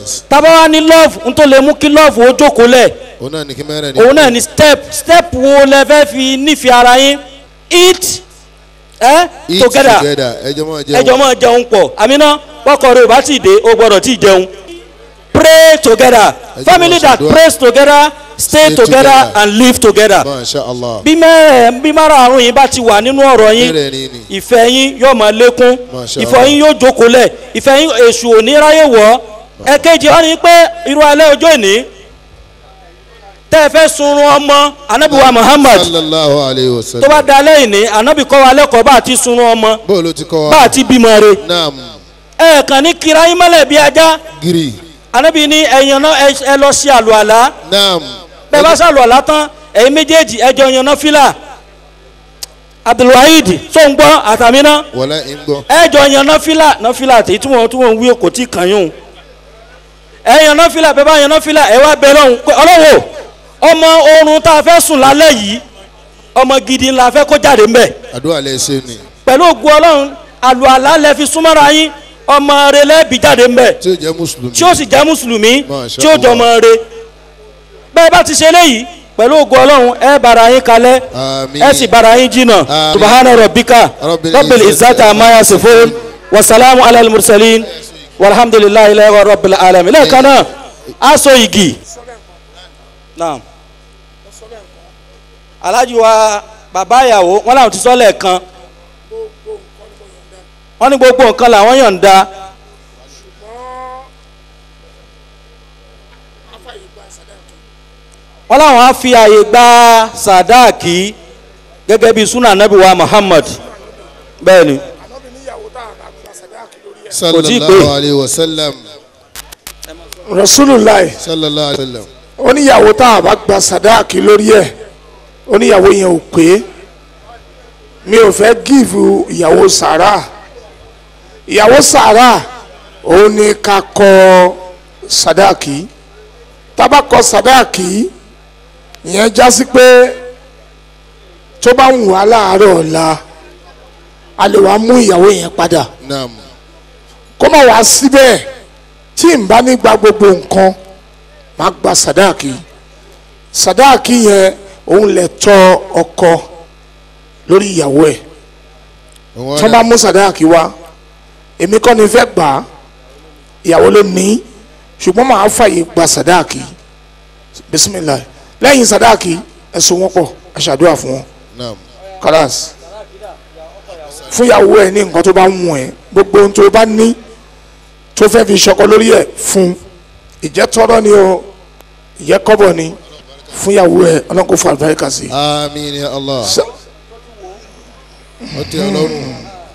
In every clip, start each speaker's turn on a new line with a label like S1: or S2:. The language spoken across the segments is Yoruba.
S1: balance.
S2: tábà wá ní love n tó lè mú kí love ó jókòó lẹ̀
S1: òun náà ní kí mẹ́rẹ̀ ní.
S2: òun náà ní step step wo lẹ fẹ́ fi nífẹ̀ẹ́ ara yín eat eh,
S1: eat
S2: together
S1: together ẹjọ́ máa jẹun.
S2: ẹjọ́ máa jẹun pọ̀ àmínà pọkọ rẹ ò bá ti dé o gbọ́dọ̀ ti jẹun pray together
S1: Ẹ jẹ́
S2: family
S1: máa
S2: that
S1: ṣàdúrà.
S2: prays together stay
S1: Stay
S2: together
S1: together.
S2: and live together
S1: masha allah.
S2: bí mẹ́rẹ̀ bí márààrún yín bá ti wà nínú ọ̀rọ̀ yín
S1: mẹ́rẹ̀ ní ni.
S2: ìfẹ́ yín yóò máa lékún
S1: Masha
S2: ìfẹ́
S1: Allah.
S2: yín yóò jókòó lẹ̀ ìfẹ́ yín èṣù ò ní ráyè wọ̀ ẹ̀kejì wọn ni pé irú alẹ́ ọjọ́ ìní tẹ́ ẹ fẹ́ sunrun ọmọ anabiwa muhammad
S1: sallallahu alayhi wa
S2: tó
S1: sallam.
S2: bá da lẹ́yìn ní anabi kọ́ wa lẹ́kọ̀ọ́ bá a ti sunrun ọmọ
S1: bó ló ti kọ́
S2: bá
S1: wa.
S2: a ti bímọ re
S1: naam
S2: ẹ kàn ní kira yín mọ́lẹ̀ bí ajá
S1: giri.
S2: anabi ní ẹ̀yàn náà ẹ- ẹ lọ sí àlùalá
S1: naam.
S2: bẹ́ẹ̀ bá sàlùalá tán ẹ̀yin méjèèjì ẹ jọ yan náà fìlà abdulwaheed tó ń gbọ́ àtàmínà
S1: wọlé ń gbọ́.
S2: ẹ jọ yan nọfìlà nọfìlà tí tí wọn tí wọn ń wí kò tí ì kàn yún ẹ yan nọfìlà bẹ́ẹ̀ bá yan nọfìlà ẹ wá bẹ lọ́hùn pé ọlọ́wọ́ ọmọ oorun tá a fẹ́ sùn lálẹ́ yìí ọmọ gidi la fẹ́ kó jáde ńbẹ̀
S1: àdúrà lẹ ṣe ni.
S2: pẹ̀lú ògùn ọlọ́run àlùalá lẹ fi súnmọ́ra yín ọmọ rẹ lẹ́bi jáde ńbẹ̀
S1: tí ó jẹ́ mùsùlùmí.
S2: tí ó sì jẹ́ mùsùlùmí
S1: Masha
S2: tí ó jọ ọmọ rẹ bẹ́ẹ̀ bá ti ṣe léyìí pẹ̀lú ògùn ọlọ́run ẹ bára yín kalẹ̀
S1: Àmín.
S2: ẹ sì bára yín jìnnà
S1: Àmín.
S2: subahana rabbika
S1: Rabbil
S2: rabbil
S1: izzati
S2: izzati
S1: amma
S2: amma yasifun wasalaamu ala mursalin walhamdulilayi ilayi rabbil alamin lẹ́ẹ̀kan náà aṣọ igi naam alhaji wa bàbá ìyàwó wọn làwọn ti sọ lẹ́ẹ̀kan wọn ní gbogbo nǹkan làwọn yọ̀ǹda wọn làwọn á fi àyè gba sàdáàkì gẹ́gẹ́ bí sunna anabi wa muhammad bẹ́ẹ̀ ni
S1: sallallahu alayhi wa sallam.
S3: rasulillah
S1: sallallahu alayhi wa sallam.
S3: oníyàwó tá a bá gba sàdáàkì lórí ẹ̀ oníyàwó yẹn ò pé mi ò fẹ́ gíìfù ìyàwó sàrà ìyàwó sàrà òun ni ká kọ sàdáàkì tábà kọ sàdáàkì ìyẹn já sí pé tó bá wù wá láàárọ̀ ọ̀la a lè wá mú ìyàwó yẹn padà
S1: naam.
S3: kó má wá síbẹ̀ tí n bá ní gba gbogbo nǹkan máa gba sàdáàkì sàdáàkì yẹn òun lè tọ́ ọkọ lórí ìyàwó ẹ̀
S1: òun
S3: tí wọ́n bá mú sàdáàkì wá èmi kọ́ ni fẹ́ gbà á ìyàwó ló ní ṣùgbọ́n màá fàyè gba sàdáàkì bisimilayi lẹ́yìn sàdáàkì ẹ so wọ́n pọ̀ ẹ ṣàdúrà fún wọn
S1: naam.
S3: kalas fún ìyàwó ẹ ní nǹkan tó bá ń wù ẹ gbogbo ohun tó bá ní tó fẹ́ fi ṣọkọ lórí ẹ fún ìjẹ́ tọ́rọ́ ni o ìjẹ́ kọ́bọ̀ ni fún ìyàwó ẹ ọlọ́run kò fún àlùbáríkà sí.
S1: amiin ya allah.
S3: Sa-
S1: ó ti ọlọ́run.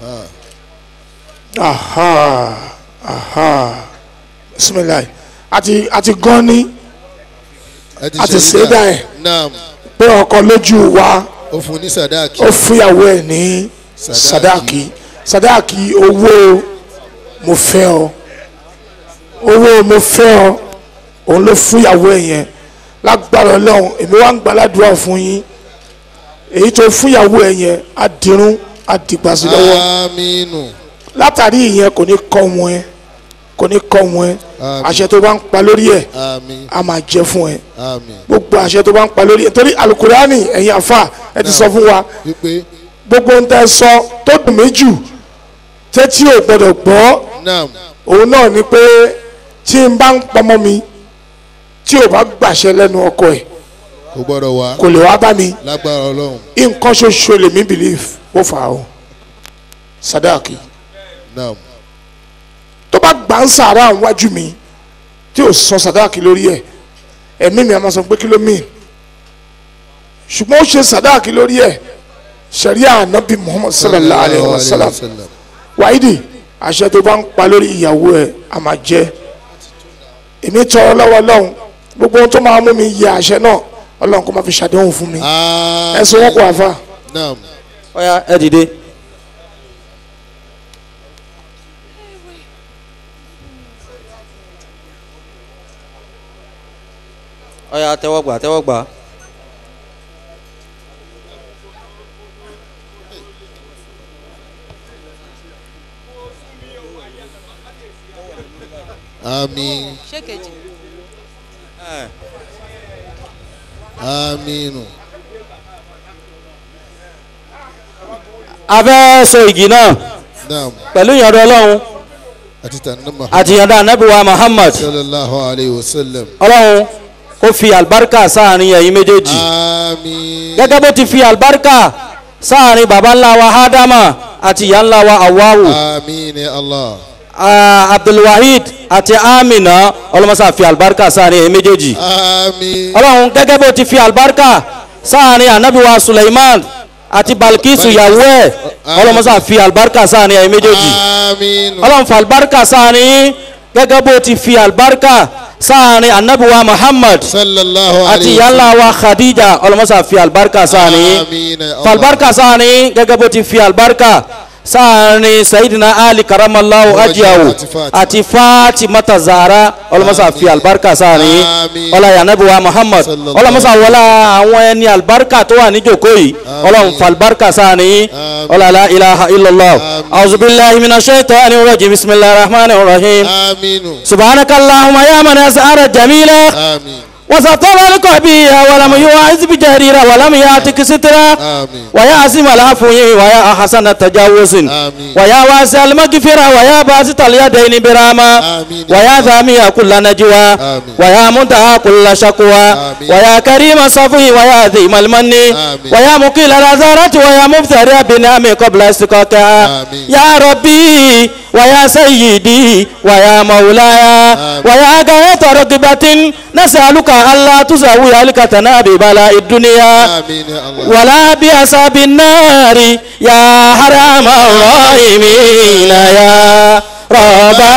S3: aha aha bisimilayi àti àti gan ni
S1: ẹ ti
S3: A ti
S1: ṣe
S3: ṣe é dá ẹ̀.
S1: naam.
S3: pé ọkọ lójú wa
S1: ó fún ní sàdáàkì.
S3: ó fún ìyàwó ẹ ní sadaki sadaki owó mo fẹ́ ọ owó mo fẹ́ ọ òun ló fún ìyàwó ẹ yẹn lágbára Ọlọ́run èmi wá ń gbàládùá fún yín èyí tó fún ìyàwó ẹ yẹn á dirun á dìgbà sí lọ́wọ́
S1: amiinu.
S3: látàrí ìyẹn kò ní kọ́ wọn ẹ kò ní kọ́ wọn ẹ
S1: Àmín.
S3: àṣẹ tó bá ń pa lórí ẹ
S1: amiin.
S3: á máa jẹ fún ẹ
S1: amiin.
S3: gbogbo àṣẹ tó bá ń pa lórí ẹ torí alukurani ẹ̀yin àfa ẹ ti sọ fún wa
S1: wípé
S3: gbogbo ń tẹ́ sọ tó dùn mí jù tẹ́tí ò gbọ́dọ̀ gbọ́
S1: naam.
S3: òun náà ni pé tí n bá ń pọmọ mi tí ò bá gbàṣẹ lẹ́nu ọkọ ẹ̀
S1: kò gbọ́dọ̀ wá.
S3: kò lè wá bá mi
S1: lágbára ọlọ́run.
S3: nǹkan ṣoṣo lèmi believe ó fà á o sadaki
S1: naam.
S3: tó bá gbà ń sàárà wájú mi tí ò sọ sadaki lórí ẹ̀ ẹ̀mí mi a máa sọ pé kí ló mean ṣùgbọ́n ó ṣe sadaki lórí ẹ̀ sẹ̀ríà ànábì muhammad sallallahu alayhi wa sallam wáìdì àṣẹ tó bá ń pa lórí ìyàwó ẹ a máa jẹ èmi tọrọ lọ́wọ́ Ọlọ́run gbogbo ohun tó máa mú mi yẹ àṣẹ náà Ọlọ́run kó máa fi ṣàdéhùn fún mi ẹ sọ wọn kó àfa
S1: naam.
S2: ọ̀ya ẹ dìde. ọ̀ya tẹ́wọ́gbà tẹ́wọ́gbà.
S1: àmín
S4: ṣé kejì.
S1: àmín
S2: a fẹ́ so igi náà
S1: naam
S2: pẹ̀lú ìyọ̀dọ̀ ọlọ́run
S1: àti tànàmà
S2: àti ìyọ̀dọ̀ anabiwa muhammad
S1: sallallahu alayhi wa sallam
S2: ọlọ́run kó fi àlùbáríkà sáàrin ẹ̀yin méjèèjì
S1: àmín
S2: gẹ́gẹ́ bó ti fi àlùbáríkà sáàrin baba ńlá wa ádámà àti ìyá ńlá wa awawu
S1: àmín ya allah
S2: ah, abdulwahid àti amina ọlọ́mọsá fi àlùbáríkà sáàrin ẹ̀yin méjèèjì
S1: àmín
S2: ọlọ́run gẹ́gẹ́ bó ti fi àlùbáríkà sáàrin anabiwa suleiman àti balkisu ìyàwó ẹ̀ ọlọ́mọsá fi àlùbáríkà sáàrin ẹ̀yin méjèèjì
S1: àmín
S2: ọlọ́run fa àlùbáríkà sáàrin yín gẹ́gẹ́ bó ti fi àlùbáríkà sáàrin anabiwa muhammad
S1: sallallahu
S2: àti
S1: alayhi wa
S2: yàlla wa khadija ọlọmọsà fi alibarika sáàni
S1: àmín ya allah
S2: falibarika sáàni gẹ́gẹ́ bó ti fi alibarika sáàni sayidina ali karamallahu ajiyahu
S1: àti Fatima.
S2: àti fatimata zara ọlọmọsà fi alibarika sáàni
S1: Àmín.
S2: ọlá yanabi wa muhammad
S1: Sallallahu
S2: ọlọmọsà wọlá àwọn ẹni alibarika tó wà ní jòkó yìí ọlọ́run fa alibarika sáàni
S1: Àmín.
S2: ọlá la ilaha illallah
S1: Àmín.
S2: auzubillahi mina shaitani rajim bisimilahi rahmani rahim
S1: àmín
S2: subhanakallahumma ya man as'ara jamila.
S1: àmín
S2: وسطر القبيح ولم يواعز بجريرة ولم ياتك سترا
S1: آمين.
S2: ويا عاصم العفو ويا أحسن التجاوز
S1: آمين.
S2: ويا واسع المغفرة ويا باسط اليدين برحمة
S1: آمين.
S2: ويا ذامي كل نجوى
S1: آمين.
S2: ويا منتهى كل شكوى
S1: آمين.
S2: ويا كريم الصفو ويا ذيم المن
S1: آمين.
S2: ويا مقيل الأزارة ويا مبتدئ بنعم قبل استقاقها
S1: آمين.
S2: يا ربي ويا سيدي ويا مولاي
S1: آمين.
S2: ويا غاية رغبة نسألك ألا تزوي هلكتنا ببلاء الدنيا
S1: آمين يا الله
S2: ولا بأصحاب النار يا حرام الراحمين يا رب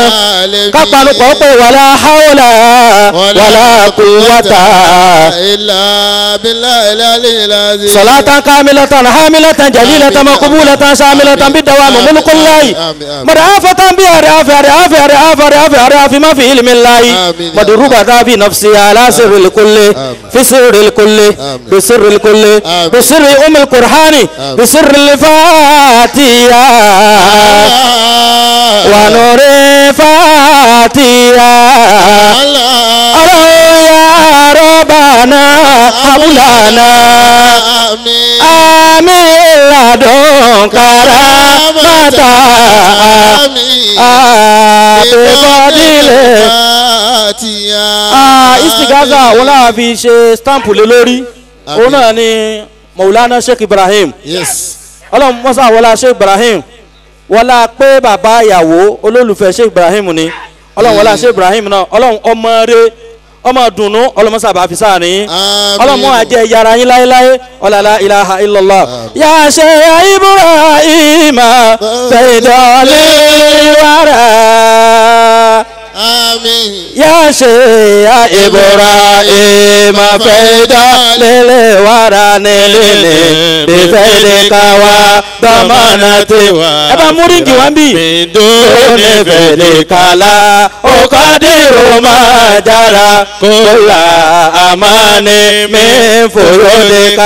S2: kápánukọ̀ pé wàlá haúlà wàlá kúwàtà
S1: إلا بالله العلي العظيم
S2: صلاة كاملة حاملة جليلة مقبولة شاملة بالدوام ملك الله
S1: آمين، آمين.
S2: مرافة بأرياف أرياف أرياف أرياف أرياف ما في علم الله
S1: آمين.
S2: مدروبة في نفسي على سر الكل في سر الكل
S1: آمين.
S2: بسر الكل
S1: آمين.
S2: بسر أم القرآن
S1: آمين.
S2: بسر الفاتحة ونور فاتحة
S1: الله
S2: أرى يا ربنا حبلنا
S1: آمين
S2: آمين لدنك رحمة
S1: آمين
S2: بفضل Ah, istigaza wọn náà fi ṣe stamp lé lórí òun náà ni maulana sheikh ibrahim
S1: Yes.
S2: ọlọ́run mọ́sá wọlá sheikh ibrahim wọlá pé bàbá ìyàwó olólùfẹ́ sheikh ibrahim ni ọlọ́run wọlá sheikh ibrahim náà ọlọ́run ọmọ rẹ ọmọ dùnú ọlọ́run mọ́sá bá fi sáà ní
S1: Àmín.
S2: ọlọ́run mọ́ àjẹ yàrá yín láéláé ọ̀làlá ilaha illallah yà ṣe ibrahim fẹ̀dọ̀lẹ́ wàrà
S1: Àmín.
S2: ya sheya ibrahim faida lele wara ne lele bi faide kawa damana tewa ẹ bá mú ríngì wá bí. ne fele kala o kadiru ma jara kola amane mi foro de ka.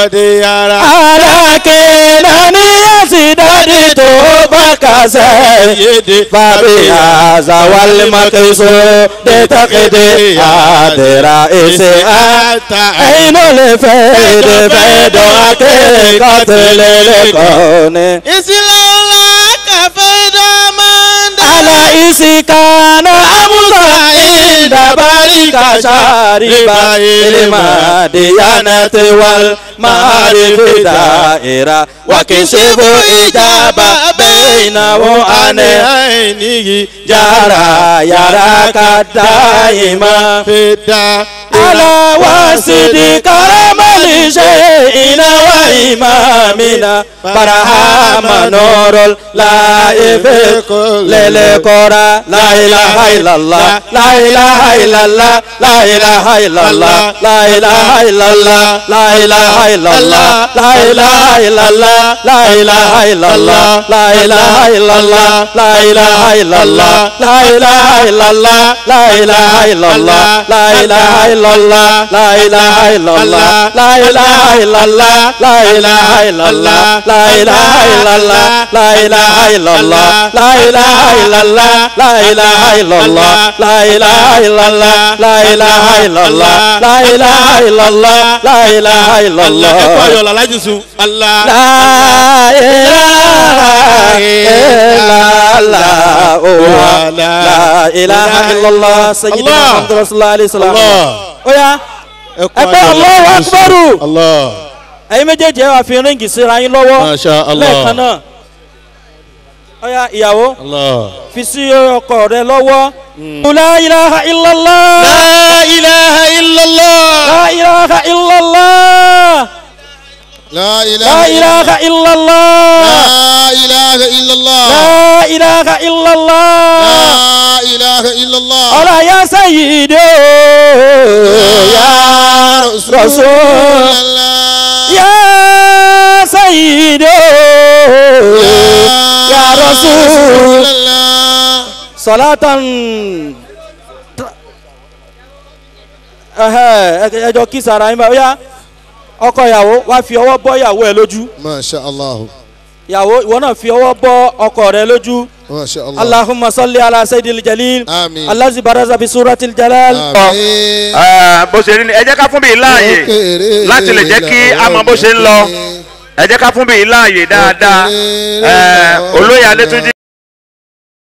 S2: alake nani yasidadi to bakase babi azawal makiso de takede adera ese ata ẹyin lè fẹ́ de fẹ́ dọ̀ akẹ́kọ̀ọ́ tẹ̀lé lẹ́kọ̀ọ́ ni. ala isikana amusa inda barika shariba ilma diyanati wal ma'arifi da'ira wa kishifu ijaba bainahu ane ainihi jara yara kadaima ala wasidi karamali shay'ina wa imamina barahama nurul laifi lele kora la ilaha illallah la ilaha illallah la ilaha illallah la ilaha illallah la ilaha illallah la ilaha illallah la ilaha illallah la ilaha illallah la ilaha illallah la ilaha illallah la la ilaha illallah la ilaha illallah la ilaha illallah la ilaha illallah la ilaha illallah la ilaha illallah la ilaha illallah la ilaha illallah la ilaha illallah la ilaha illallah la ilaha illallah la ilaha illallah la ilaha illallah
S1: ẹ̀kọ́ ayọ̀ làlájì sùn. Allah.
S2: la ilaha illallah oh, la ilaha illallah sayyidina
S1: Allah.
S2: muhammad rasulullah alayhi salam
S1: Allah.
S2: oya
S1: ẹ̀kọ́
S2: ẹgbẹ́
S1: ayọ̀
S2: Allahu
S1: làlájì sùn.
S2: akbaru.
S1: Allah.
S2: ẹ̀yin méjèèjì ẹ wá fi ríǹgì síra yín lọ́wọ́
S1: Masha Allah.
S2: lẹ́ẹ̀kan náà oya ìyàwó
S1: Allah.
S2: fi sí ọkọ rẹ lọ́wọ́ la ilaha illallah
S1: La ilaha illallah.
S2: la ilaha illallah
S1: La
S2: la
S1: ilaha
S2: ilaha illallah
S1: La ilaha illallah.
S2: la ilaha illallah.
S1: La ilaha illallah.
S2: ọ̀la ya sayyidi ya rasul ya sayyidi ya rasul salatan ẹhẹ ẹjọ kí sara yín bá yá ọkọ ìyàwó wá fi ọwọ́ bọ́ ìyàwó ẹ lójú
S1: Masha Allah.
S2: ìyàwó ìwọ náà fi ọwọ́ bọ́ ọkọ rẹ lójú
S1: Masha Allah.
S2: allahumma salli ala sayyidil jalil
S1: Àmín.
S2: allazi baraza bi suratil jalal.
S1: Àmín.
S4: Ẹ, bó ṣe rí ni ẹ jẹ́ ká fún bíi láàyè
S1: Òkèrè
S4: láti lè jẹ́ kí a mọ bó ṣe ń lọ ẹ jẹ́ ká fún bíi láàyè dáadáa ẹ, olóyè adétúnjì